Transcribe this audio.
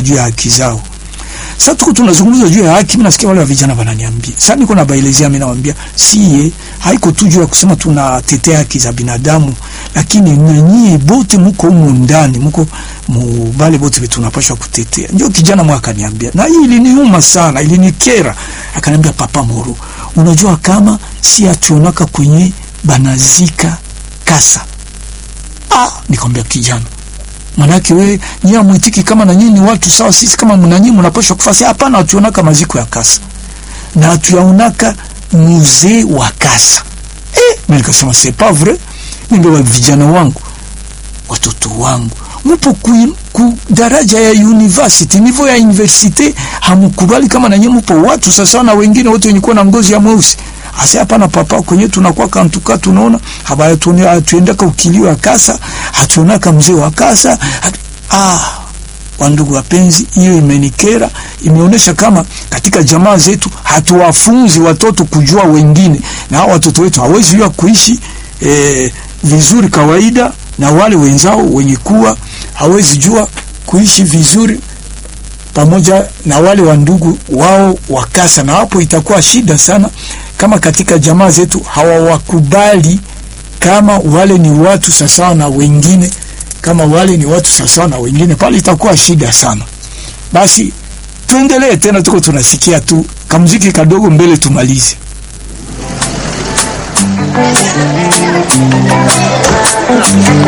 juu ya haki zao. Sasa tuko tunazungumza juu ya haki, mimi nasikia wale wa vijana wananiambia. Sasa niko na baelezea, mimi nawaambia siye, haiko tu juu ya kusema tunatetea haki za binadamu, lakini na nyie bote mko humu ndani, mko mubale bote vitu tunapashwa kutetea. Ndio kijana mwa akaniambia, na hii iliniuma sana, ilinikera. Akaniambia, papa Moro, unajua kama si ationaka kwenye banazika kasa. Ah, nikamwambia kijana Manake we nyie amwitiki kama na nyinyi ni watu sawa, sisi kama na nyinyi mnapaswa kufasi. Hapana, hatuonaka maziko ya kasa na hatuyaonaka muzee wa kasa. Eh, mimi nikasema c'est pas vrai. Nimbe wa vijana wangu, watoto wangu, mpo ku, ku daraja ya university, nivo ya university, hamkubali kama na nyinyi mpo watu sasa na wengine wote wenye kuwa na ngozi ya mweusi Asa hapana papa, kwenye tunakuwa kantuka, tunaona habaya tuendaka ukilio wa kasa, hatuonaka mzee wa kasa hat... ah, wandugu wapenzi, hiyo imenikera. Imeonyesha kama katika jamaa zetu hatuwafunzi watoto kujua wengine, na hao watoto wetu hawezi jua kuishi eh, vizuri kawaida na wale wenzao wenye kuwa hawezi jua kuishi vizuri pamoja na wale wa ndugu wao wakasa, na hapo itakuwa shida sana kama katika jamaa zetu hawawakubali kama wale ni watu sawasawa na wengine, kama wale ni watu sawasawa na wengine, pale itakuwa shida sana. Basi tuendelee tena, tuko tunasikia tu kamziki kadogo mbele tumalize.